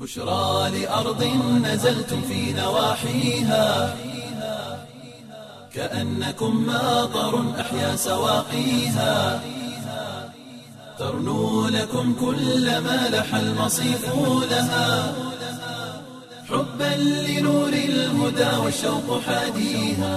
بشرى لأرض نزلتم في نواحيها كأنكم ماطر أحيا سواقيها ترنو لكم كل ما لح المصيف لها حبا لنور الهدى والشوق حاديها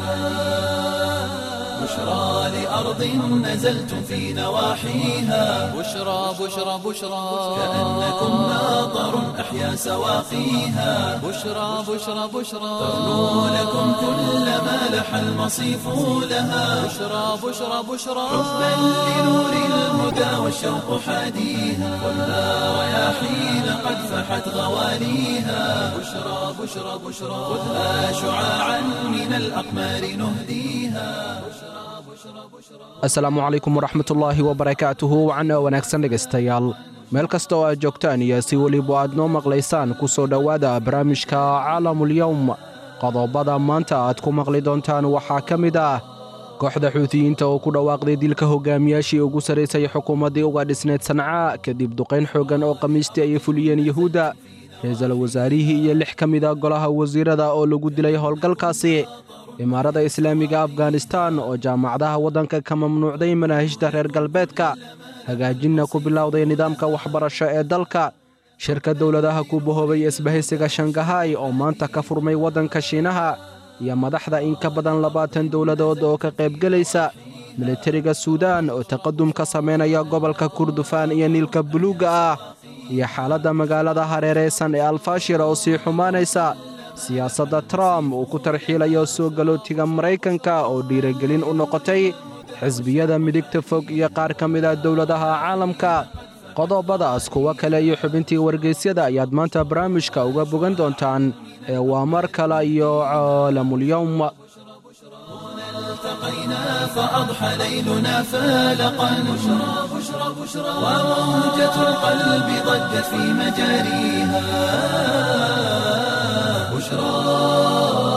بشرى لأرض نزلتم في نواحيها بشرى بشرى بشرى كأنكم ماطر أحيا سواقيها بشرى بشرى بشرى ترنو لكم كل ما لح المصيف لها بشرى بشرى بشرى حبا لنور الهدى والشوق حاديها والنار رياحين قد فحت غواليها بشرى بشرى بشرى خذها شعاعا من الأقمار نهديها asalaamu calaykum waraxmatullaahi wabarakaatuhu wacana wanaagsan dhegaystayaal meel kasta oo aad joogtaan iyo si weliba aad noo maqlaysaan ku soo dhowaada barnaamijka caalamulyowm qodobada maanta aad ku maqli doontaan waxaa ka mid ah kooxda xuutiyiinta oo ku dhawaaqday dilka hogaamiyaashii ugu sarraysay xukuumaddii uga dhisneyd sanca kadib duqayn xooggan oo khamiistii ay fuliyeen yuhuudda ra-iisul wasaarihii iyo lix ka mid a golaha wasiirada oo lagu dilay howlgalkaasi imaarada islaamiga afghanistan oo jaamacadaha waddanka ka mamnuucday manaahijta reer galbeedka hagaajinna ku bilowday nidaamka waxbarasho ee dalka shirka dowladaha ku bahoobay isbahaysiga shangahay oo maanta ka furmay waddanka shiinaha iyo madaxda in ka badan labaatan dowladood oo ka qaybgelaysa militariga suudaan oo taqadum ka samaynaya gobolka kurdufaan iyo niilka buluugga ah iyo xaaladda magaalada hareeraysan ee alfashir oo sii xumaanaysa siyaasadda trump uu ku tarxiilayo soo galootiga maraykanka oo dhiiragelin u noqotay xisbiyada midigta fog iyo qaar ka mid a dowladaha caalamka qodobadaas kuwo kale iyo xubintii wargeysyada ayaad maanta barnaamijka uga bogan doontaan ee waa mar kale iyo caalamulyowm التقينا فأضحى ليلنا فالقا بشرى بشرى بشرى وموجة القلب ضجت في مجاريها بشرى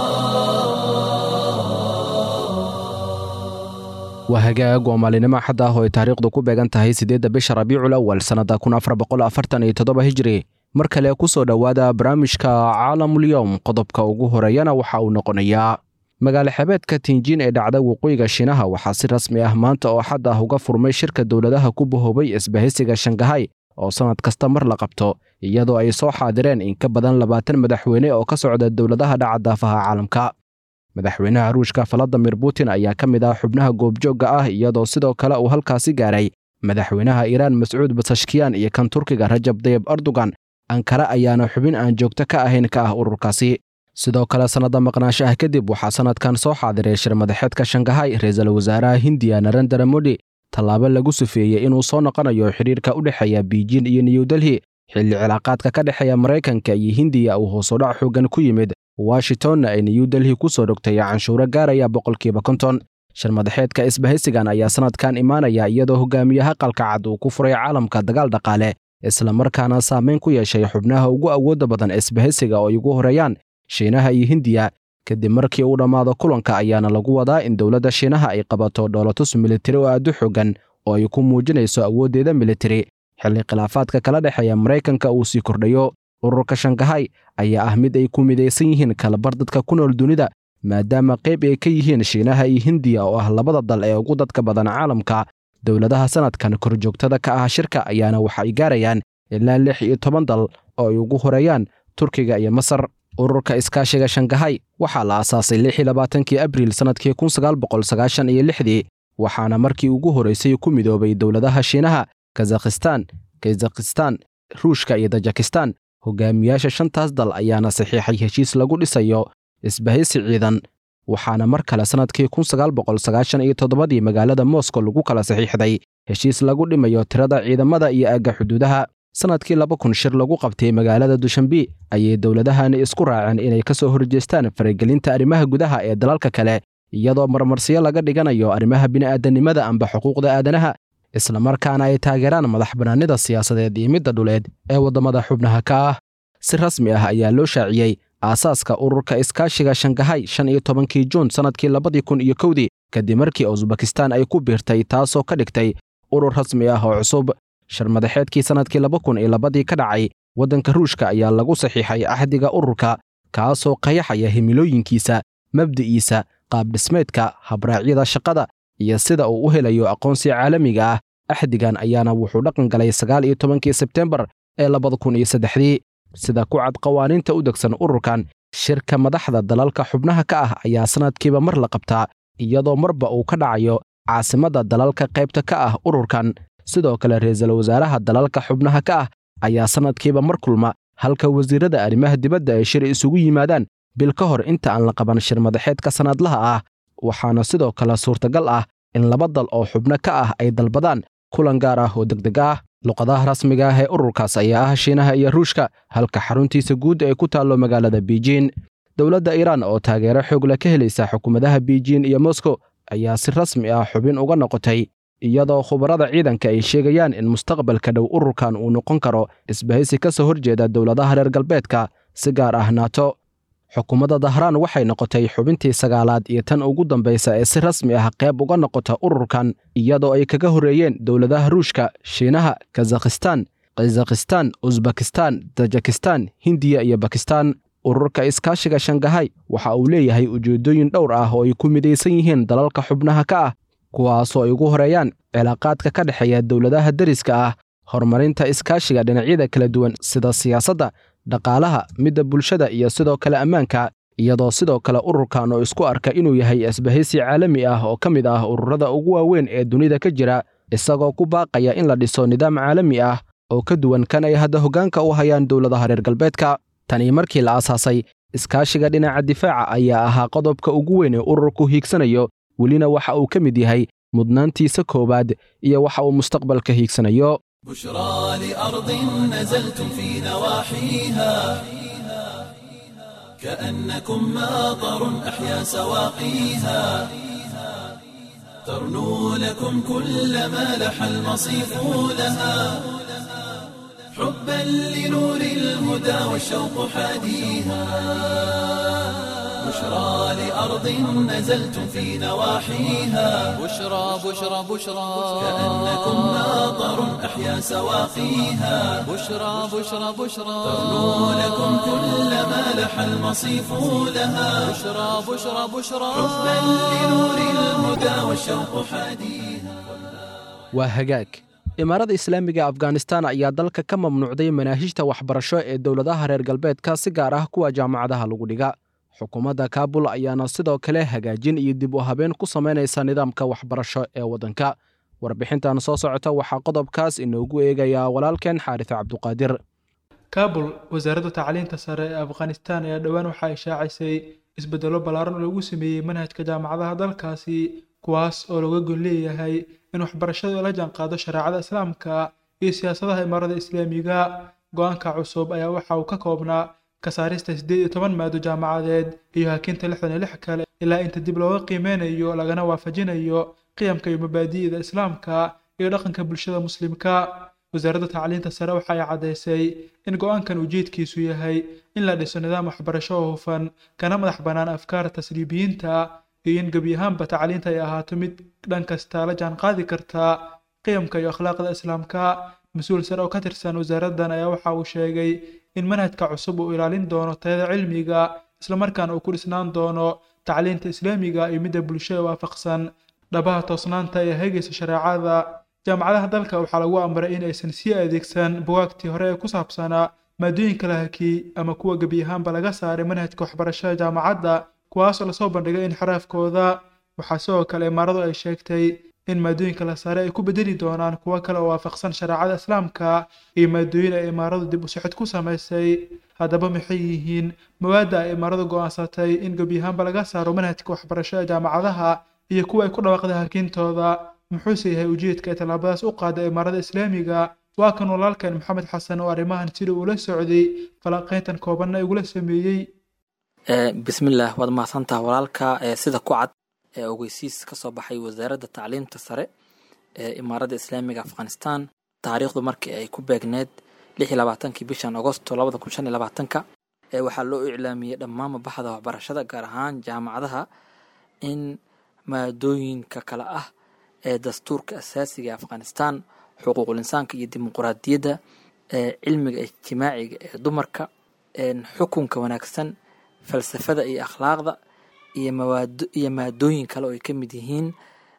waa hagaag waa maalinimo xad ah oo ay taariikhdu ku beegan tahay siddeedda bisha rabiicul awal sannadda kun afar boqol afartan iyo toddoba hijri mar kale ku soo dhowaada barnaamijka caalamulyowm qodobka ugu horeeyana waxa uu noqonayaa magaalo xebeedka tinjiin ee dhacda waqooyiga shiinaha waxaa si rasmi ah maanta oo xad ah uga furmay shirka dowladaha ku bahoobay isbahaysiga shangahay oo sannad kasta mar la qabto iyadoo ay soo xaadireen in ka badan labaatan madaxweyne oo ka socda dowladaha dhaca daafaha caalamka madaxweynaha ruushka valadimir putin ayaa ka mid ah xubnaha goobjoogga ah iyadoo sidoo kale uu halkaasi gaaray madaxweynaha iiraan mascuud basashkiyan iyo kan turkiga rajab dayib erdogan ankara ayaana xubin aan joogto ka ahayn ka ah ururkaasi sidoo kale sannadda maqnaanshaha kadib waxaa sannadkan soo xaadiray shir madaxeedka shangahay ra-iisul wasaaraha hindiya narendra modi tallaabo lagu sufeeyey inuu soo noqonayo xidhiirka u dhexeeya biijin iyo new delhi xilli cilaaqaadka ka dhexeeya maraykanka iyo hindiya uu hoosudhac xooggan ku yimid washingtonna ay new delhi ku soo dhogtay canshuuro gaaraya boqolkiiba konton shir madaxeedka isbahaysigan ayaa sannadkan imaanaya iyadoo hogaamiyaha qalka cad uu ku furay caalamka dagaal dhaqaale islamarkaana saamayn ku yeeshay xubnaha ugu awoodda badan isbahaysiga oo ay ugu horeeyaan shiinaha iyo hindiya kadib markii uu dhammaado kulanka ayaana lagu wadaa in dowladda shiinaha ay qabato dhoolatus militari oo aad u xooggan oo ay ku muujinayso awooddeeda militari xilli khilaafaadka kala dhexeeya maraykanka uu sii kordhayo ururka shangahay ayaa ah mid ay ku midaysan yihiin kalabar dadka ku nool dunida maadaama qayb ay ka yihiin shiinaha iyo hindiya oo ah labada dal ee ugu dadka badan caalamka dowladaha sannadkan korjoogtada ka ah shirka ayaana waxa ay gaarayaan ilaa lix iyo toban dal oo ay ugu horeeyaan turkiga iyo masar ururka iskaashiga shangahay waxaa la aasaasay lix iyo labaatankii abriil sannadkii kun sagaal boqol sagaashan iyo lixdii waxaana markii ugu horraysay ku midoobay dowladaha shiinaha kazakhistan kazakhistan ruushka iyo tajikistan hogaamiyaasha shantaas dal ayaana saxiixay heshiis lagu dhisayo isbahaysi ciidan waxaana mar kale sannadkii kun sagaal boqol sagaashan iyo toddobadii magaalada moscow lagu kala saxiixday heshiis lagu dhimayo tirada ciidamada iyo aagga xuduudaha sannadkii laba kun shir lagu qabtay magaalada dushanbi ayay dowladahani isku raaceen inay ka soo horjeestaan faragelinta arrimaha gudaha ee dalalka kale iyadoo marmarsiyo laga dhiganayo arrimaha bini'aadanimada amba xuquuqda aadanaha islamarkaana ay taageeraan madax bannaanida siyaasadeed iyo midda dhuleed ee waddamada xubnaha ka ah si rasmi ah ayaa loo shaaciyey aasaaska ururka iskaashiga shangahay shan iyo tobankii juun sannadkii labadii kun iyo kowdii kadib markii usbakistan ay ku biirtay taasoo ka dhigtay urur rasmi ah oo cusub shir madaxeedkii sannadkii laba kun iyo labadii ka dhacay waddanka ruushka ayaa lagu saxiixay axdiga ururka kaasoo qayaxaya himilooyinkiisa mabdi'iisa qaabdhismeedka habraacyada shaqada iyo sida uu u helayo aqoonsi caalamiga ah axdigan ayaana wuxuu dhaqan galay sagaal iyo tobankii sebtembar ee labada kun iyo saddexdii sida ku cad qawaaniinta u degsan ururkan shirka madaxda dalalka xubnaha ka ah ayaa sannadkiiba mar la qabtaa iyadoo marba uu ka dhacayo caasimadda dalalka qaybta ka ah ururkan sidoo kale ra'iisul wasaaraha dalalka xubnaha ka ah ayaa sannadkiiba mar kulma halka wasiirrada arrimaha dibadda ay shir isugu yimaadaan bil ka hor inta aan la qaban shir madaxeedka sannadlaha ah waxaana sidoo kale suurtagal ah in laba dal oo xubno ka ah ay dalbadaan kulan gaar ah oo degdeg ah luqadaha rasmiga ah ee ururkaas ayaa ah shiinaha iyo ruushka halka xaruntiisa guud ay ku taallo magaalada biijin dowladda iiraan oo taageero xoog leh ka helaysa xukuumadaha biijin iyo moskow ayaa si rasmi ah xubin uga noqotay iyadoo khubarada ciidanka ay sheegayaan in mustaqbalka dhow ururkan uu noqon karo isbahaysi ka soo horjeeda dowladaha reer galbeedka si gaar ah naato xukuumadda dahraan waxay noqotay xubintii sagaalaad iyo tan ugu dambaysa ee si rasmi ah qayb uga noqota ururkan iyadoo ay kaga horreeyeen dowladaha ruushka shiinaha kazakhistan kazakhistan usbakistan tajikistan hindiya iyo bakistan ururka iskaashiga shangahay waxa uu leeyahay ujeeddooyin dhowr ah oo ay ku midaysan yihiin dalalka xubnaha ka ah kuwaasoo ay ugu horeeyaan cilaaqaadka ka dhexeeya dowladaha deriska ah horumarinta iskaashiga dhinacyada kala duwan sida siyaasadda dhaqaalaha midda bulshada iyo sidoo kale ammaanka iyadoo sidoo kale ururkan oo isku arka inuu yahay isbahaysi caalami ah oo ka mid ah ururada ugu waaweyn ee dunida ka jira isagoo ku baaqaya in la dhiso nidaam caalami ah oo ka duwan kan ay hadda hoggaanka u hayaan dowladaha reer galbeedka tanii markii la aasaasay iskaashiga dhinaca difaaca ayaa ahaa qodobka ugu weyn ee ururku hiigsanayo welina waxa uu ka mid yahay mudnaantiisa koowaad iyo waxa uu mustaqbalka hiigsanayo بشرى لأرض نزلتم في نواحيها كأنكم ماطر أحيا سواقيها ترنو لكم كل ما لح المصيف لها حبا لنور الهدى والشوق حاديها بشرى لأرض نزلتم في نواحيها بشرى بشرى بشرى كأنكم ماطر أحيا سواقيها بشرى بشرى بشرى ترنو لكم كل ما لح المصيف لها بشرى بشرى بشرى حبا لنور الهدى والشوق حاديها waa hagaag imaarada islaamiga afghanistan ayaa dalka ka mamnuucday manaahijta waxbarasho ee dowladaha reer galbeedka si gaar ah kuwa jaamacadaha lagu dhiga xukuumadda kaabul ayaana sidoo kale hagaajin iyo dib u habeen ku samaynaysa nidaamka waxbarasho ee waddanka warbixintan soo socota waxaa qodobkaas inoogu eegayaa walaalkeen xaaris cabduqaadir kaabul wasaaradda tacliinta sare ee afghanistan ayaa dhowaan waxaa ishaacisay isbeddelo ballaaran oo lagu sameeyey manhajka jaamacadaha dalkaasi kuwaas oo looga gon leeyahay in waxbarashadu la jaanqaado shareecada islaamka iyo siyaasadaha imaarada islaamiga go-aanka cusub ayaa waxa uu ka koobnaa ka saarista siddeed iyo toban maado jaamacadeed iyo hakinta lixdan iyo lix kale ilaa inta dib looga qiimeynayo lagana waafajinayo qiyamka iyo mabaadi'da islaamka iyo dhaqanka bulshada muslimka wasaaradda tacliinta sare waxa ay caddaysay in go-aankan ujeedkiisu yahay in la dhiso nidaam waxbarasho oo hufan kana madax bannaan afkaarta tasriibiyiinta iyo in gebi ahaanba tacliinta ay ahaato mid dhan kasta la jaan qaadi karta qiyamka iyo akhlaaqda islaamka mas-uul sare oo ka tirsan wasaaraddan ayaa waxa uu sheegay in manhajka cusub uu ilaalin doono tayada cilmiga islamarkaana uu ku dhisnaan doono tacliinta islaamiga iyo midda bulshada waafaqsan dhabaha toosnaanta ee hegaysa shareecada jaamacadaha dalka waxaa lagu amray in aysan sii adeegsan bugaagtii hore ee ku saabsanaa maadooyinka la hakiyey ama kuwa gebi ahaanba laga saaray manhajka waxbarashada jaamacadda kuwaasoo lasoo bandhigay inxiraafkooda waxaa sidoo kale imaaradu ay sheegtay in maadooyinka la saaray ay ku bedeli doonaan kuwo kale oo waafaqsan shareecada islaamka iyo maadooyin ay imaaradu dib u sixid ku samaysay haddaba maxay yihiin mawaadda ay imaaradu go'aansatay in gebi ahaanba laga saaro manhajka waxbarashada jaamacadaha iyo kuwa ay ku dhawaaqday hakintooda muxuuse yahay ujeedka ay tallaabadaas u qaada imaarada islaamiga waa kan walaalkan maxamed xasan oo arrimahan sida uula socday falanqayntan koobanna igula sameeyey bismillaah waad mahadsantaha walaalka sida ku cad ee ogeysiis ka soo baxay wasaaradda tacliimta sare ee imaaradda islaamiga afghanistan taariikhdu markii ay ku beegneed lix iyo labaatankii bishan agosto labada kun shan iyo labaatanka ee waxaa loo iclaamiyey dhammaanba baxda waxbarashada gaar ahaan jaamacadaha in maadooyinka kale ah ee dastuurka asaasiga ee afghanistan xuquuqul insaanka iyo dimuquraadiyadda cilmiga ijtimaaciga ee dumarka xukunka wanaagsan falsafada iyo akhlaaqda iyo mawaado iyo maadooyin kale oo ay ka mid yihiin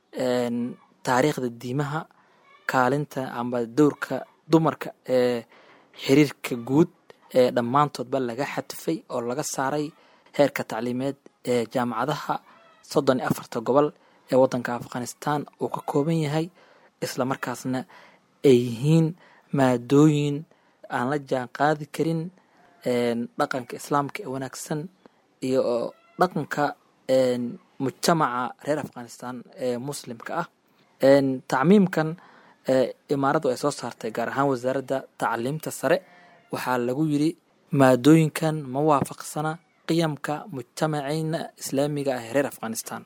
taariikhda diimaha kaalinta amba dowrka dumarka ee xiriirka guud ee dhammaantoodba laga xadfay oo laga saaray heerka tacliimeed ee jaamacadaha soddon iyo afarta gobol ee waddanka afghanistan uu ka kooban yahay isla markaasna ay yihiin maadooyin aan la jaan qaadi karin dhaqanka islaamka ee wanaagsan iyo dhaqanka mujtamaca reer afghanistan ee muslimka ah tacmiimkan imaaraddu ay soo saartay gaar ahaan wasaaradda tacliimta sare waxaa lagu yiri maadooyinkan ma waafaqsana qiyamka mujtamaceyna islaamiga ah ee reer afghanistan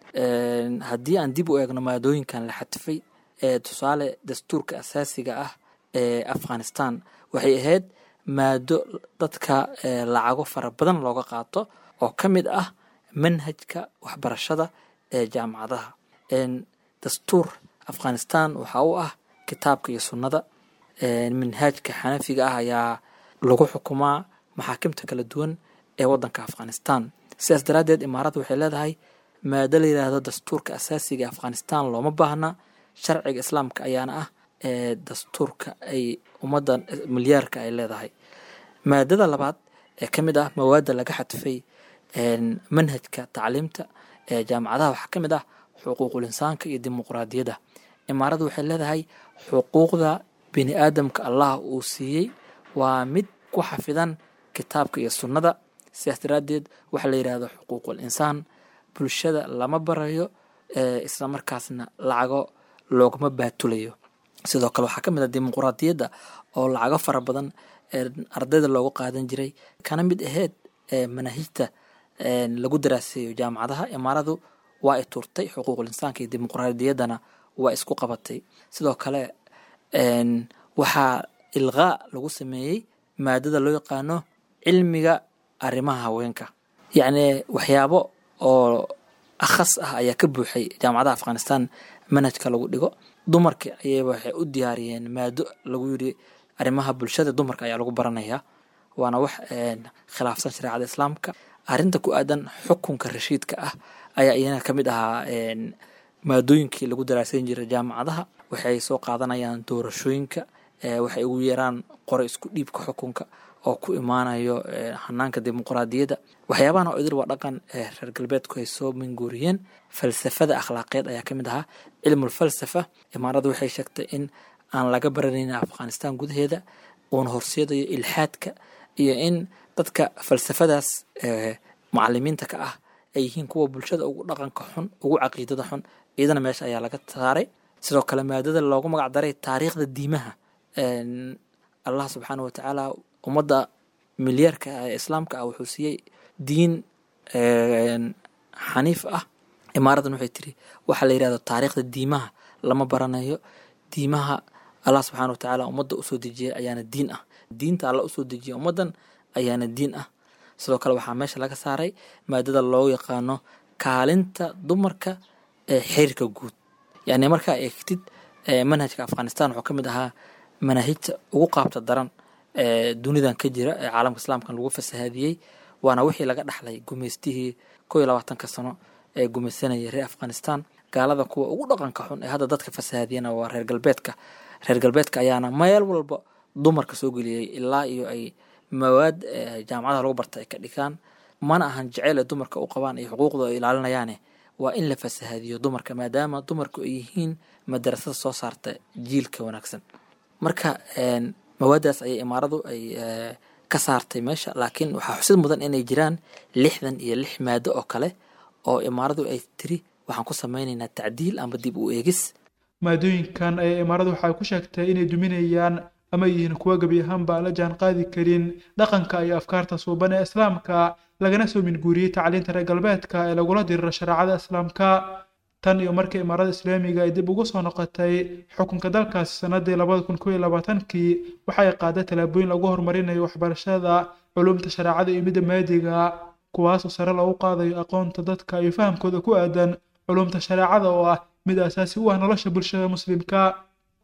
haddii aan dib u eegno maadooyinkan la xadfay ee tusaale dastuurka asaasiga ah ee afghanistan waxay ahayd maado dadka lacago fara badan looga qaato oo ka mid ah manhajka waxbarashada ee jaamacadaha dastuur afghanistan waxaa u ah kitaabka iyo sunnada manhaajka xanafiga ah ayaa lagu xukumaa maxaakimta kala duwan ee wadanka afghanistan sidaas daraaddeed imaaradda waxay leedahay maado la yidhaahdo dastuurka asaasiga ee afghanistan looma baahna sharciga islaamka ayaana ah ee dastuurka ay ummadda milyaarka ay leedahay maadada labaad ee ka mid ah mawaadda laga xadfay manhajka tacliimta ee jaamacadaha waxaa ka mid ah xuquuqul insaanka iyo dimuqraadiyadda imaaraddu waxay leedahay xuquuqda bini aadamka allah uu siiyey waa mid ku xafidan kitaabka iyo sunnada sidaas daraaddeed waxaa la yidhaahdo xuquuqul insaan bulshada lama barayo isla markaasna lacago loogama baatulayo sidoo kale waxaa ka mid ah dimuqraadiyadda oo lacago fara badan ardayda loogu qaadan jiray kana mid aheyd manaahijta lagu daraaseeyo jaamacadaha imaaradu waa ay tuurtay xuquuqul insaanka iyo dimuqraadiyaddana waa isku qabatay sidoo kale waxaa ilqaa lagu sameeyey maadada loo yaqaano cilmiga arrimaha haweenka yacni waxyaabo oo akhas ah ayaa ka buuxay jaamacadaha afghanistan manhajka lagu dhigo dumarka ayaba waxay u diyaariyeen maado lagu yiri arrimaha bulshada dumarka ayaa lagu baranayaa waana wax khilaafsan shareecada islaamka arrinta ku aadan xukunka rashiidka ah ayaa iyana ka mid ahaa maadooyinkii lagu daraasan jiray jaamacadaha waxay soo qaadanayaan doorashooyinka waxay ugu yeeraan qore isku dhiibka xukunka oo ku imaanayo hanaanka dimuqraadiyadda waxyaabahan oo idil waa dhaqan reer galbeedku ay soo minguuriyeen falsafada akhlaaqeed ayaa ka mid ahaa cilmul falsafa imaaradu waxay sheegtay in aan laga baranaynin afghanistan gudaheeda uuna horseedayo ilxaadka iyo in dadka falsafadaas mucalimiinta ka ah ay yihiin kuwa bulshada ugu dhaqanka xun ugu caqiidada xun iyadana meesha ayaa laga saaray sidoo kale maadada loogu magac daray taariikhda diimaha allah subxaana wa tacaala ummadda milyaarka ee islaamka ah wuxuu siiyey diin xaniif ah imaaradan waxay tiri waxaa la yidhahdo taariikhda diimaha lama baranayo diimaha allah subxaana wa tacaala ummadda usoo dejiyay ayaana diin ah diinta alla usoo dejiyay ummaddan ayaana diin ah sidoo kale waxaa meesha laga saaray maadada loo yaqaano kaalinta dumarka ee xiriirka guud yani markaa eegtid manhajka afghanistan wuxuu ka mid ahaa manaahijta ugu qaabta daran ee dunidan ka jira ee caalamka islaamkan lagu fasahaadiyey waana wixii laga dhaxlay gumaystihii koo iyo labaatanka sano ee gumaysanayay reer afghanistan gaalada kuwa ugu dhaqanka xun ee hadda dadka fasahaadiyana waa reer galbeedka reer galbeedka ayaana meel walba dumarka soo geliyey ilaa iyo ay mawaad jaamacadaha lagu barta ay ka dhigaan mana ahan jeceyl ay dumarka u qabaan iyo xuquuqda ay ilaalinayaane waa in la fasahaadiyo dumarka maadaama dumarku ay yihiin madarasada soo saarta jiilka wanaagsan marka mawaadaas ayay imaaradu ay ka saartay meesha laakiin waxaa xusid mudan inay jiraan lixdan iyo lix maado oo kale oo imaaradu ay tiri waxaan ku sameynaynaa tacdiil ama dib u eegis maadooyinkan ayaa imaaradu waxay ku sheegtay inay duminayaan ama yihiin kuwa gebi ahaanba aan la jaan qaadi karin dhaqanka iyo afkaarta suuban ee islaamka lagana soo minguuriyey tacliinta reer galbeedka ee lagula diriro shareecada islaamka tan iyo markii imaarada islaamiga ay dib ugu soo noqotay xukunka dalkaasi sanadii labada kun koo iyo labaatankii waxay qaaday tallaabooyin lagu horumarinayo waxbarashada culumta shareecada iyo midda maadiga kuwaasoo sare loogu qaadayo aqoonta dadka iyo fahamkooda ku aadan culumta shareecada oo ah mid asaasi u ah nolosha bulshada muslimka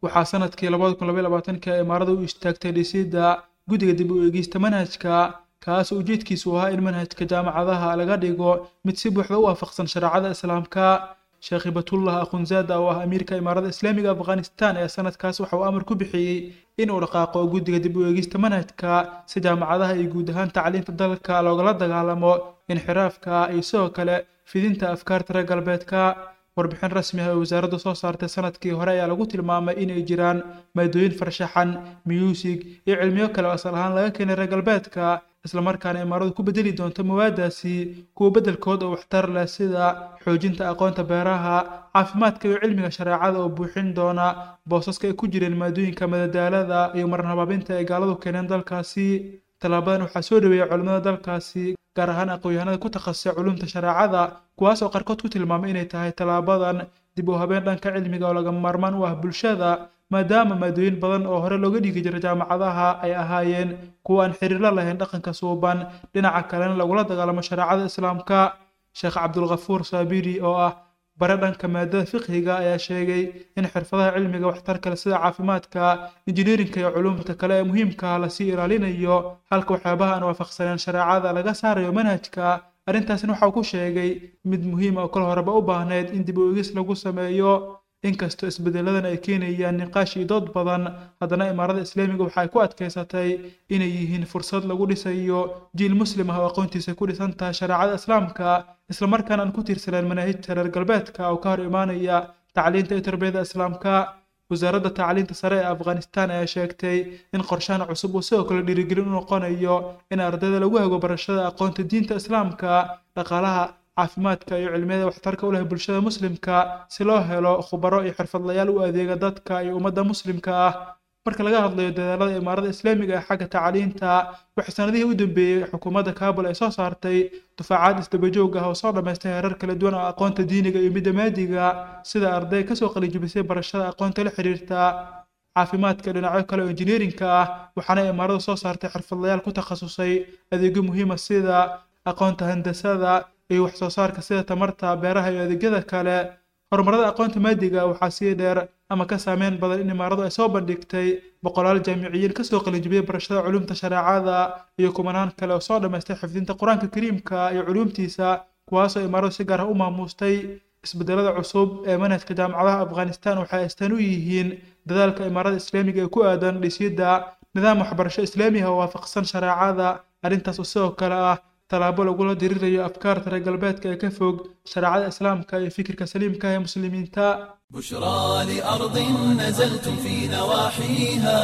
waxaa sanadkii labada kun labaiy labaatanka imaarada u istaagtay dhisidda guddiga dib u eegista manhajka kaas oo ujeedkiisu ahaa in manhajka jaamacadaha laga dhigo mid si buuxda u waafaqsan shareecada islaamka sheekh hibatullah akhunzaada oo ah amiirka imaarada islaamiga afghanistan ee sanadkaas waxa uu amar ku bixiyey in uu dhaqaaqo guddiga dib u eegista manhajka si jaamacadaha iyo guud ahaan tacliinta dalka loogala dagaalamo inxiraafka iyo sidoo kale fidinta afkaarta reer galbeedka warbixin rasmi ah oo wasaaraddu soo saartay sanadkii hore ayaa lagu tilmaamay inay jiraan maadooyin farshaxan muusig iyo cilmiyo kale oo asal ahaan laga keenay reer galbeedka islamarkaana imaaradu ku bedeli doonto mawaadaasi kuwa beddelkood oo waxtar leh sida xoojinta aqoonta beeraha caafimaadka iyo cilmiga shareecada oo buuxin doona boosaska ay ku jireen maadooyinka madadaalada iyo marnabaabinta ay gaaladu keeneen dalkaasi tallaabadan waxaa soo dhaweeyay culimmada dalkaasi gaar ahaan aqoon-yahanada ku takhasusay culumta shareecada kuwaas oo qaarkood ku tilmaamay inay tahay tallaabadan dib u habeen dhanka cilmiga oo lagama maarmaan u ah bulshada maadaama maadooyin badan oo hore looga dhigi jiray jaamacadaha ay ahaayeen kuwa aan xiriirla lahayn dhaqanka suuban dhinaca kalena lagula dagaalamo shareecada islaamka sheekh cabdulkhafuur saabiri oo ah bare dhanka maadada fiqhiga ayaa sheegay in xirfadaha cilmiga waxtar kale sida caafimaadka injineerinka iyo culumta kale ee muhiimka lasii ilaalinayo halka waxyaabaha aan waafaqsaneen shareecada laga saarayo manhajka arrintaasina waxa uu ku sheegay mid muhiim oo kol horeba u baahneyd in dib u egis lagu sameeyo inkastoo isbeddeladan ay keenayaan niqaash iyo dood badan haddana imaarada islaamiga waxa ay ku adkaysatay inay yihiin fursad lagu dhisayo jiil muslim ah oo aqoontiisa ku dhisan tahay shareecada islaamka islamarkaana aan ku tiirsaneen manaahijta reer galbeedka oo ka hor imaanaya tacliinta iyo tarbiyada islaamka wasaaradda tacliinta sare ee afghanistan ayaa sheegtay in qorshahan cusub uu sidoo kale dhiirigelin u noqonayo in ardayda lagu hago barashada aqoonta diinta islaamka dhaqaalaha caafimaadka iyo cilmiyada waxtarka u leh bulshada muslimka si loo helo khubaro iyo xirfadlayaal u adeega dadka iyo ummadda muslimka ah marka laga hadlayo dadaalada imaarada islaamiga ee xagga tacliinta waxay sanadihii u dambeeyey xukuumadda kaabul ay soo saartay dufaacaad isdabajoog ah oo soo dhammaystay heerar kala duwan oo aqoonta diiniga iyo midda maadiga sida arday kasoo qalijibisay barashada aqoonta la xiriirta caafimaadka dhinacyo kale oo injineerinka ah waxaana imaaradu soo saartay xirfadlayaal ku takhasusay adeegyo muhiima sida aqoonta handasada iyo wax soo saarka sida tamarta beeraha iyo adeegyada kale horumarada aqoonta maadiga waxaa sii dheer ama ka saameyn badan in imaaradu ay soo bandhigtay boqolaal jaamiciyiin kasoo qalinjibiyey barashada culumta shareecada iyo kumanaan kale oo soo dhammaystay xifdinta qur-aanka kariimka iyo culuumtiisa kuwaasoo imaaradu si gaar ah u maamustay isbedelada cusub ee manhajka jaamacadaha afghanistan waxay astaan u yihiin dadaalka imaarada islaamiga ee ku aadan dhisidda nidaam waxbarasho islaami ah oo waafaqsan shareecada arrintaas oo sidoo kale ah tallaabo lagula dirirayo afkaarta reer galbeedka ee ka fog shareecada islaamka iyo fikirka saliimka ee muslimiinta بشرى لأرض نزلتم في نواحيها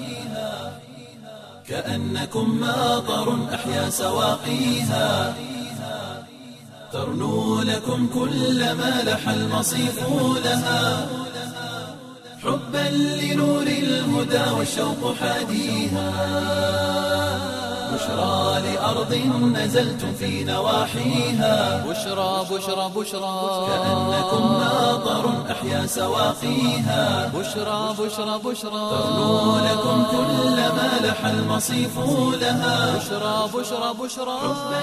كأنكم ماطر أحيا سواقيها ترنو لكم كل ما لح المصيف لها حبا لنور الهدى والشوق حاديها بشرى لأرض نزلتم في نواحيها بشرى بشرى بشرى كأنكم ماطر أحيا سواقيها بشرى بشرى بشرى ترنو لكم كل ما لح المصيف لها بشرى بشرى بشرى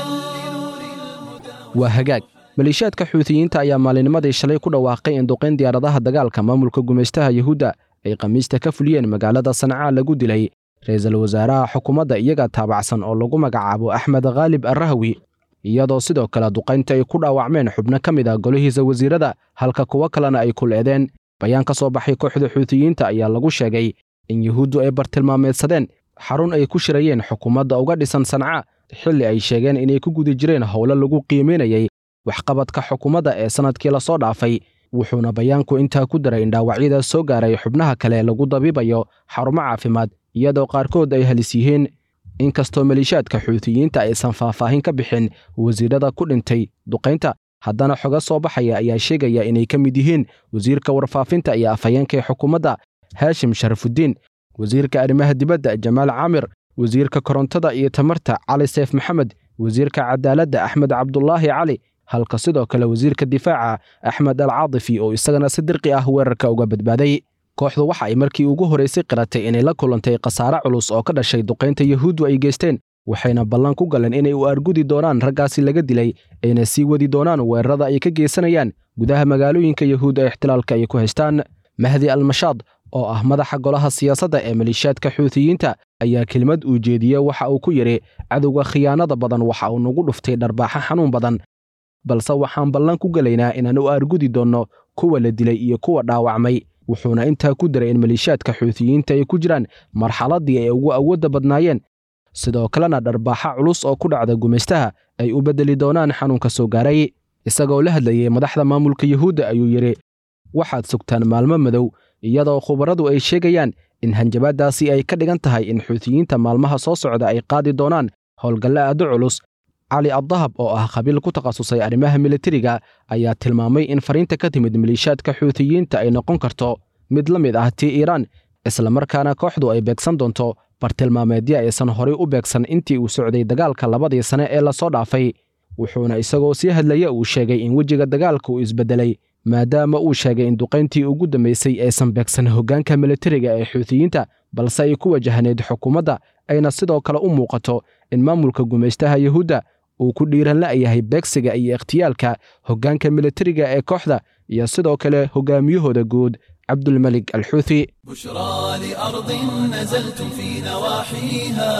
waa hagaag maleeshiyaadka xuutiyiinta ayaa maalinimadii shalay ku dhawaaqay in duqayn diyaaradaha dagaalka maamulka gumaystaha yuhuudda ay khamiista ka fuliyeen magaalada sancaa lagu dilay ra-iisul wasaaraha xukuumadda iyaga taabacsan oo lagu magacaabo axmed khaalib arrahwi iyadoo sidoo kale duqaynta ay ku dhaawacmeen xubno ka mid ah golihiisa wasiirada halka kuwo kalena ay kuleedeen bayaan ka soo baxay kooxda xuutiyiinta ayaa lagu sheegay in yuhuuddu ay bartilmaameedsadeen xarun ay ku shirayeen xukuumadda uga dhisan sanca xilli ay sheegeen inay ku guda jireen howlo lagu qiimaynayay waxqabadka xukuumadda ee sannadkii lasoo dhaafay wuxuuna bayaanku intaa ku daray in dhaawacyada soo gaaray xubnaha kale lagu dabiibayo xarumo caafimaad iyadoo qaarkood ay halis yihiin inkastoo maleeshiyaadka xuutiyiinta aysan faahfaahin ka bixin wasiirada ku dhintay duqaynta haddana xoga soo baxaya ayaa sheegaya inay ka mid yihiin wasiirka warfaafinta iyo afhayeenka ee xukuumadda haashim sharafudiin wasiirka arrimaha dibadda jamaal caamir wasiirka korontada iyo tamarta cali seef maxamed wasiirka cadaaladda axmed cabdulaahi cali halka sidoo kale wasiirka difaaca axmed al caadifi oo isagana si dirqi ah weerarka uga badbaaday kooxdu waxa ay markii ugu horaysay qiratay inay la kulantay khasaare culus oo ka dhashay duqaynta yuhuuddu ay geysteen waxayna ballan ku galeen inay u argudi doonaan raggaasi laga dilay ayna sii wadi doonaan weerarada ay ka geysanayaan gudaha magaalooyinka yuhuudda ee ixtilaalka ay ku haystaan mahdi almashaad oo ah madaxa golaha siyaasadda ee maleeshiyaadka xuutiyiinta ayaa kelimad uu jeediyey waxa uu ku yidhi cadowga khiyaanada badan waxa uu nagu dhuftay dharbaaxo xanuun badan balse waxaan ballan ku gelaynaa inaan u aargudi doonno kuwa la dilay iyo kuwa dhaawacmay wuxuuna intaa ku diray in maleeshiyaadka xuutiyiinta ay ku jiraan marxaladdii ay ugu awoodda badnaayeen sidoo kalena dharbaaxa culus oo ku dhacda gumaystaha ay u beddeli doonaan xanuunka soo gaaray isagoo la hadlayey madaxda maamulka yuhuudda ayuu yidhi waxaad sugtaan maalmo madow iyadoo khubaradu ay sheegayaan in hanjabaaddaasi ay ka dhigan tahay in xuutiyiinta maalmaha soo socda ay qaadi doonaan howlgalle aado culus cali addahab oo ah qabiil ku takhasusay arrimaha militariga ayaa tilmaamay in fariinta ka timid maleeshiyaadka xuutiyiinta ay noqon karto mid la mid ah tii iiraan islamarkaana kooxdu ay beegsan doonto bartilmaameedyo aysan horay u beegsan intii uu socday dagaalka labadii sane ee lasoo dhaafay wuxuuna isagoo sii hadlaya uu sheegay in wejiga dagaalka uu isbeddelay maadaama uu sheegay in duqayntii ugu dambaysay aysan beegsan hoggaanka militariga ee xuutiyiinta balse ay ku wajahneyd xukuumadda ayna sidoo kale u muuqato in maamulka gumaystaha yuhuudda uu ku dhiiran la'yahay beegsiga iyo ikhtiyaalka hoggaanka militariga ee kooxda iyo sidoo kale hoggaamiyahooda guud cabdulmelig alxuuthi بشرى لأرض نزلتم في نواحيها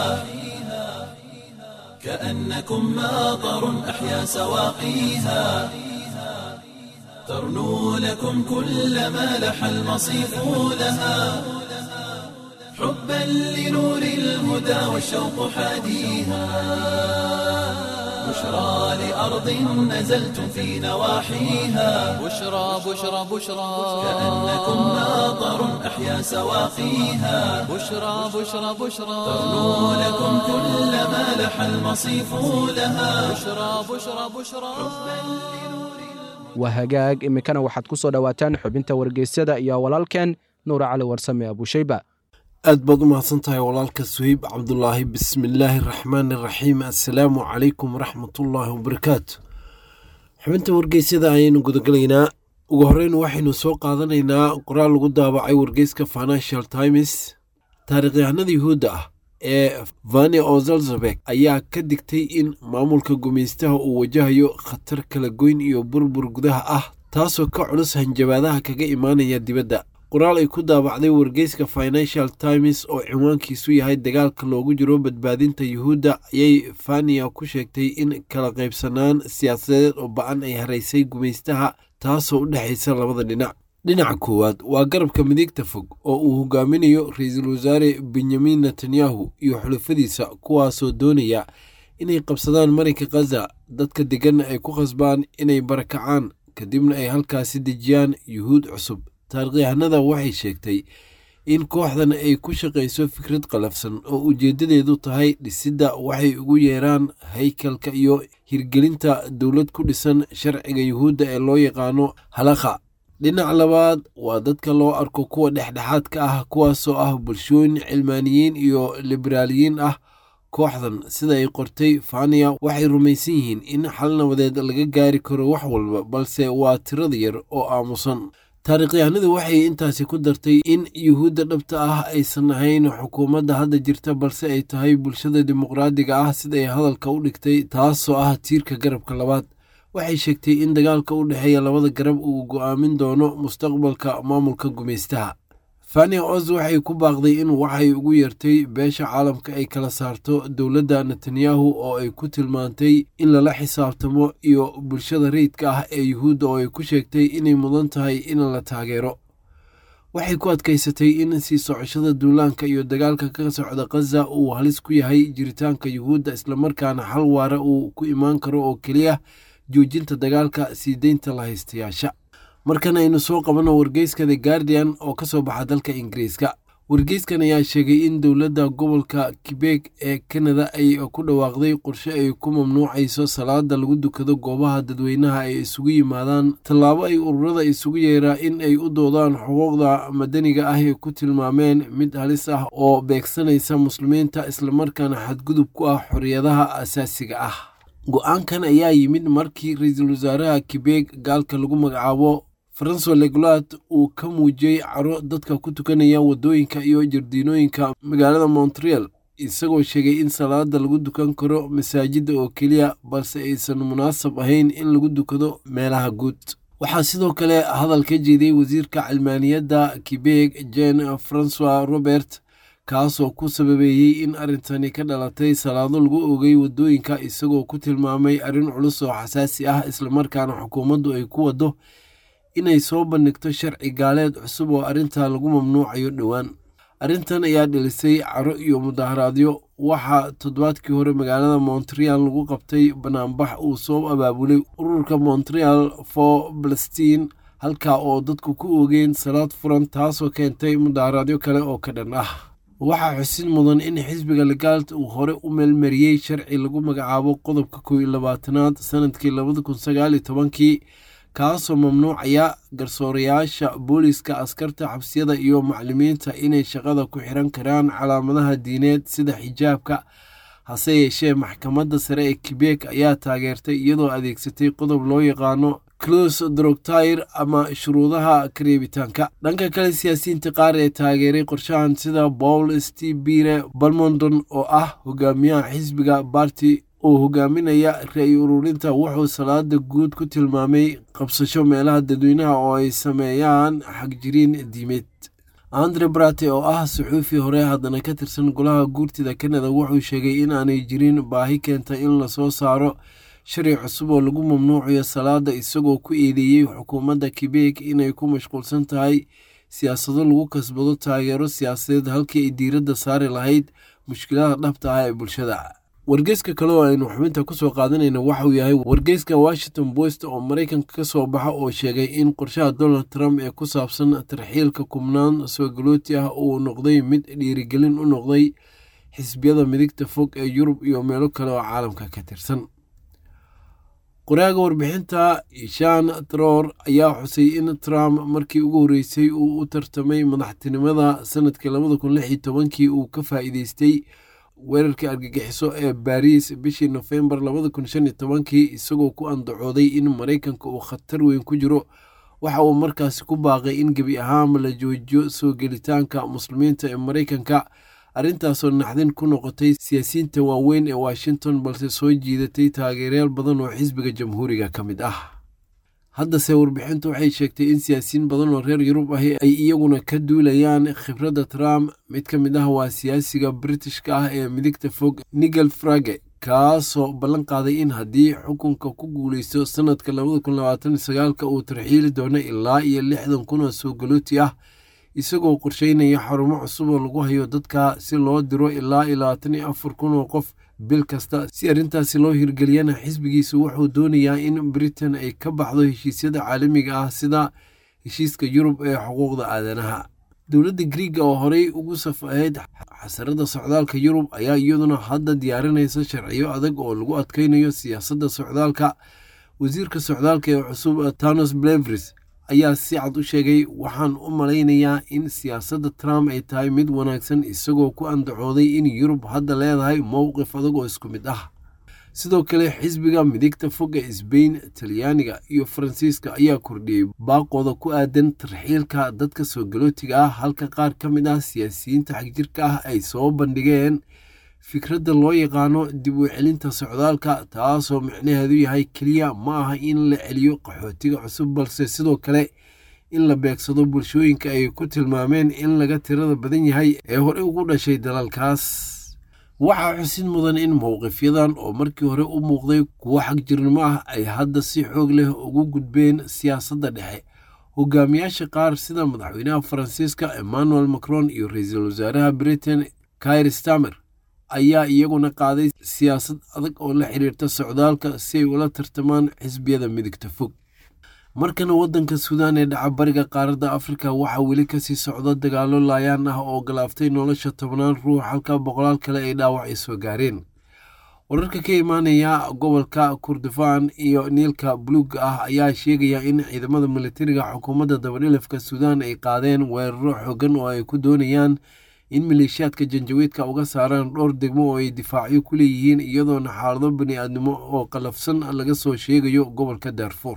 كأنكم ماطر أحيا سواقيها ترنو لكم كل ما لح المصيف لها حبا لنور الهدى والشوق حاديها بشرى لأرض نزلتم في نواحيها بشرى بشرى بشرى كأنكم ماطر أحيا سواقيها بشرى بشرى بشرى ترنو لكم كل ما لح المصيف لها بشرى بشرى بشرى waa hagaag iminkana waxaad ku soo dhowaataan xubinta wargeysyada iyo walaalkeen nuura cali warsame abushayba aad baad u mahadsan tahay walaalka suheyb cabdulaahi bismillaahi araxmaani araxiim assalaamu calaykum waraxmatullaahi wabarakaatu xubinta wargeysyada ayaynu gudagalaynaa ugu horreyn waxaynu soo qaadanaynaa qoraal lagu daabacay wargeyska financial times taarikhyahanada yuhuudda ah ee vani ozalzabek ayaa ka digtay in maamulka gumaystaha uu wajahayo khatar kala goyn iyo burbur gudaha ah taasoo ka culus hanjabaadaha kaga imaanaya dibadda qoraal ay ku daabacday wargeyska financial times oo cinwaankiisu yahay dagaalka loogu jiro badbaadinta yuhuudda ayay fania ku sheegtay in kala qaybsanaan siyaasadeed oo ba-an ay haraysay gumaystaha taasoo u dhexaysa labada dhinac dhinaca koowaad waa garabka midigta fog oo uu hogaaminayo ra-iisul wasaare benyamin netanyahu iyo xulafadiisa kuwaasoo doonaya inay qabsadaan marinka khaza dadka deganna ay ku khasbaan inay barakacaan kadibna ay halkaasi dejiyaan yuhuud cusub taarikhyahanada waxay sheegtay in kooxdan ay ku shaqayso fikrad qalafsan oo ujeeddadeedu tahay dhisidda waxay ugu yeeraan haykalka iyo hirgelinta dowlad ku dhisan sharciga yuhuudda ee loo yaqaano halakha dhinac labaad waa dadka loo arko kuwa dhexdhexaadka ah kuwaasoo ah bulshooyin cilmaaniyiin iyo liberaaliyiin ah kooxdan sida ay qortay fania waxay rumaysan yihiin in xal nabadeed laga gaari karo wax walba balse waa tirada yar oo aamusan taarikhyahanadu waxay intaasi ku dartay in yuhuudda dhabta ah aysan ahayn xukuumadda hadda jirta balse ay tahay bulshada dimuqraadiga ah siday hadalka u dhigtay taasoo ah tiirka garabka labaad waxay sheegtay in dagaalka u dhexeeya labada garab uu go'aamin doono mustaqbalka maamulka gumaystaha fania oz waxay ku baaqday in waxay ugu yeertay beesha caalamka ay kala saarto dowladda netanyahu oo ay ku tilmaantay in lala xisaabtamo iyo bulshada rayidka ah ee yuhuudda oo ay ku sheegtay inay mudan tahay in la taageero waxay ku adkaysatay in sii socoshada duulaanka iyo dagaalka ka socda khaza uu halis ku yahay jiritaanka yuhuudda islamarkaana xal waara uu ku imaan karo oo keliya joojinta dagaalka sii deynta la haystayaasha markan aynu soo qabanno wargeyska the guardian oo ka soo baxa dalka ingiriiska wargeyskan ayaa sheegay in dowladda gobolka kibek ee kanada ay ku dhawaaqday qorshe ay ku mamnuucayso salaada lagu dukado goobaha dadweynaha ay isugu yimaadaan tallaabo ay ururada isugu yeeraa in ay u doodaan xuquuqda madaniga ah ay ku tilmaameen mid halis ah oo beegsanaysa muslimiinta islamarkaana xadgudub ku ah xorriyadaha asaasiga ah go-aankan ayaa yimid markii ra-iisul wasaaraha kibek gaalka lagu magacaabo faranso legulat uu ka muujiyey caro dadka ku tukanaya waddooyinka iyo jardiinooyinka magaalada montreal isagoo sheegay in salaada lagu dukan karo masaajidda oo keliya balse aysan munaasab ahayn in lagu dukado meelaha guud waxaa sidoo kale hadal ka jeeday wasiirka cilmaaniyadda quebeg jen francois robert kaasoo ku sababeeyey in arrintani ka dhalatay salaado lagu ogay waddooyinka isagoo ku tilmaamay arrin culus oo xasaasi ah islamarkaana xukuumaddu ay ku waddo inay soo bandhigto sharci gaaleed cusub oo arrintaa lagu mamnuucayo dhowaan arrintan ayaa dhilisay caro iyo mudaharaadyo waxaa toddobaadkii hore magaalada montreal lagu qabtay banaanbax uu soo abaabulay ururka montreal for palestine halkaa oo dadku ku oogeen salaad furan taasoo keentay mudaharaadyo kale oo ka dhan ah waxaa xusin mudan in xisbiga legaalt uu hore u meelmariyey sharci lagu magacaabo qodobka kow iyo labaatanaad sanadkii labada kun sagaal iyo tobankii kaasoo mamnuucaya garsoorayaasha booliiska askarta xabsiyada iyo maclimiinta inay shaqada ku xiran karaan calaamadaha diineed sida xijaabka hase yeeshee maxkamadda sare ee quebek ayaa taageertay iyadoo adeegsatay qodob loo yaqaano clos drogtire ama shuruudaha kareebitaanka dhanka kale siyaasiyiinta qaar ee taageeray qorshahan sida paul stebire balmondon oo ah hogaamiyaha xisbiga barti oo hogaaminaya ra-i ururinta wuxuu salaada guud ku tilmaamay qabsasho meelaha dadweynaha oo ay sameeyaan xagjiriin diimeed andre brate oo ah suxuufi hore haddana ka tirsan golaha guurtida kanada wuxuu sheegay in aanay jirin baahi keenta in lasoo saaro sharci cusub oo lagu mamnuucayo salaada isagoo ku eedeeyey xukuumadda quebek inay ku mashquulsan tahay siyaasado lagu kasbado taageero siyaasadeed halkii ay diiradda saari lahayd mushkilada dhabta ah ee bulshada wargeyska kale oo aynu xubinta kusoo qaadanayna waxauu yahay wargeyska washington post oo maraykanka ka soo baxa oo sheegay in qorshaha donald trump ee ku saabsan tarxiilka kubnaan soogalooti ah uu noqday mid dhiirigelin u noqday xisbiyada midigta fog ee yurub iyo meelo kale oo caalamka ka tirsan qoraaga warbixinta ishan troor ayaa xusay in trump markii ugu horreysay uu u tartamay madaxtinimada sanadkii labada kun lix iyo tobankii uu ka faa'iideystay weerarkii argagixiso ee baariis bishii nofembar labada kun shan iyo tobankii isagoo ku andacooday in maraykanka uu khatar weyn ku jiro waxa uu markaasi ku baaqay in gebi ahaanba la joojiyo soo gelitaanka muslimiinta ee maraykanka arrintaasoo naxdin ku noqotay siyaasiyiinta waaweyn ee washington balse soo jiidatay taageerayaal badan oo xisbiga jamhuuriga ka mid ah haddase warbixintu waxay sheegtay in siyaasiyiin badan oo reer yurub ahi ay iyaguna ka duulayaan khibradda trump mid ka mid ah waa siyaasiga britishka ah ee midigta fog nigel frage kaasoo ballan qaaday in haddii xukunka ku guuleysto sanadka labada kun labaatan sagaalka uu tarxiili doono ilaa iyo lixdan kun oo soo galooti ah isagoo qorsheynaya xarumo cusub oo lagu hayo dadka si loo diro ilaa iyo labaatan iyo afar kun oo qof bil kasta si arrintaasi loo hirgeliyana xisbigiisu wuxuu doonayaa in britain ay ka baxdo heshiisyada caalamiga ah sida heshiiska yurub ee xuquuqda aadanaha dowladda griiga oo horey ugu saf ahayd xasarada socdaalka yurub ayaa iyaduna hadda diyaarinaysa sharciyo adag oo lagu adkeynayo siyaasadda socdaalka wasiirka socdaalka ee cusub tanos blevris ayaa si cad u sheegay waxaan u malaynayaa in siyaasadda trump ay tahay mid wanaagsan isagoo ku andacooday in yurub hadda leedahay mowqif adag oo isku mid ah sidoo kale xisbiga midigta fog ee sbain talyaaniga iyo faransiiska ayaa kordhiyey baaqooda ku aadan tarxiilka dadka soo galootiga ah halka qaar ka mid ah siyaasiyiinta xagjirka ah ay soo bandhigeen fikradda loo yaqaano dib u celinta socdaalka taasoo micnaheedu yahay keliya ma aha in la celiyo qaxootiga cusub balse sidoo kale in la beegsado bulshooyinka ay ku tilmaameen in laga tirada badan yahay ee horey ugu dhashay dalalkaas waxaa xusin mudan in mowqifyadan oo markii hore u muuqday kuwo xagjirnimo ah ay hadda si xoog leh ugu gudbeen siyaasadda dhexe hogaamiyaasha qaar sida madaxweynaha faransiiska emmanuel macron iyo ra-iisul wasaaraha britain kair stamer ayaa iyaguna qaaday siyaasad adag oo la xiriirta socdaalka si ay ula tartamaan xisbiyada midigta fog markana waddanka suudaan ee dhaca bariga qaaradda afrika waxaa weli kasii socda dagaalo laayaan ah oo galaaftay nolosha tobnaan ruux halka boqolaal kale ay dhaawac ay soo gaareen wararka ka imaanaya gobolka kurdifaan iyo niilka buluugga ah ayaa sheegaya in ciidamada militariga xukuumadda dabadhilafka suudaan ay qaadeen weeraro xooggan oo ay ku doonayaan in maleeshiyaadka janjawiidka uga saaraan dhowr degmo oo ay difaacyo ku leeyihiin iyadoona xaalado bani-aadnimo oo qalafsan laga soo sheegayo gobolka daarfuur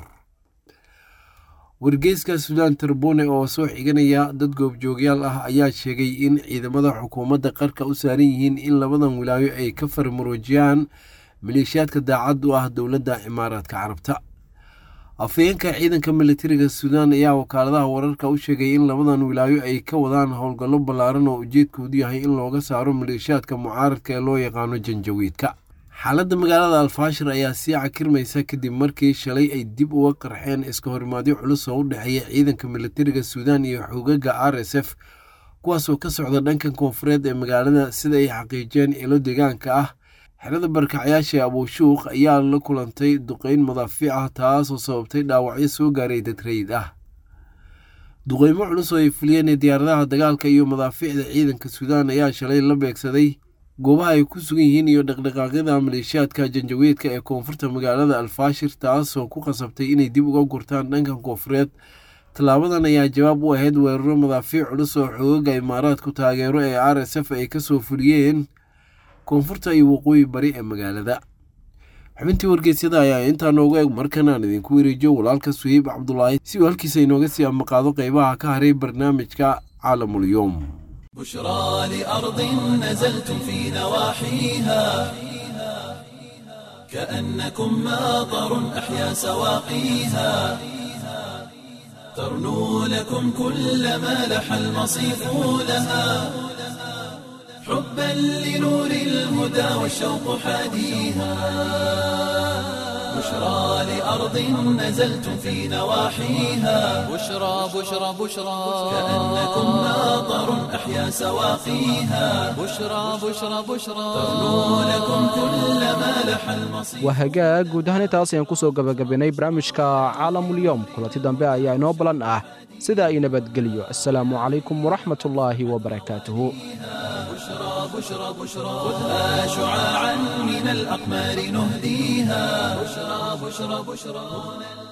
wargeyska suudaan tarbone oo soo xiganaya dad goobjoogyaal ah ayaa sheegay in ciidamada xukuumadda qarka u saaran yihiin in labadan wilaayo ay ka farmaroojiyaan maleeshiyaadka daacad u ah dowladda cimaaraadka carabta afhayeenka ciidanka militariga suudaan ayaa wakaaladaha wararka u sheegay in labadan wilaayo ay ka wadaan howlgallo ballaaran oo ujeedkoodu yahay in looga saaro maleeshiyaadka mucaaradka ee loo yaqaano janjawiidka xaaladda magaalada alfaashir ayaa sii cakirmaysa kadib markii shalay ay dib uga qarxeen iska horimaadyo culus oo u dhexeeya ciidanka militariga suudaan iyo xogaga r s f kuwaasoo ka socda dhankan koonfureed ee magaalada sida ay xaqiijiyeen ilo deegaanka ah xerada barkacyaasha ee abuushuuq ayaa la kulantay duqeyn madaafiic ah taasoo sababtay dhaawacyo soo gaaray dadrayd ah duqeymo culus oo ay fuliyeen diyaaradaha dagaalka iyo madaafiicda ciidanka suudaan ayaa shalay la beegsaday goobaha ay ku sugan yihiin iyo dhaqdhaqaaqyada maleeshiyaadka janjaweedka ee koonfurta magaalada alfaashir taasoo ku qasabtay inay dib uga gurtaan dhankan koonfureed tallaabadan ayaa jawaab u ahayd weeraro madaafiic culus oo xoogaga imaaraadku taageero ee r s f ay kasoo fuliyeen koonfurta iyo waqooyi bari ee magaalada xubintii wargeysyada ayaa intaa noogu eg markan aan idinku wareejiyo walaalka suhiib cabdulaahi si uu halkiisa inooga sii amaqaado qeybaha ka haray barnaamijka caalamulyoom بشرى لأرض نزلتم في نواحيها كأنكم ماطر أحيا سواقيها ترنو لكم كل ما لح المصيف لها حبا لنور الهدى والشوق حاديها بشرى لأرض نزلتم في نواحيها بشرى بشرى بشرى كأنكم ماطر أحيا سواقيها بشرى بشرى بشرى ترنو لكم كل ما لح المصيف waa hagaag guud ahaan intaas ayaan ku soo gabagabaynay barnaamijka caalamulyoom kulanti dambe ayaa inoo balan ah sida ay nabadgelyo assalaamu calaykum waraxmatullaahi wabarakaatuhu بشرى بشرى بشرى خذها شعاعا من الأقمار نهديها بشرى بشرى بشرى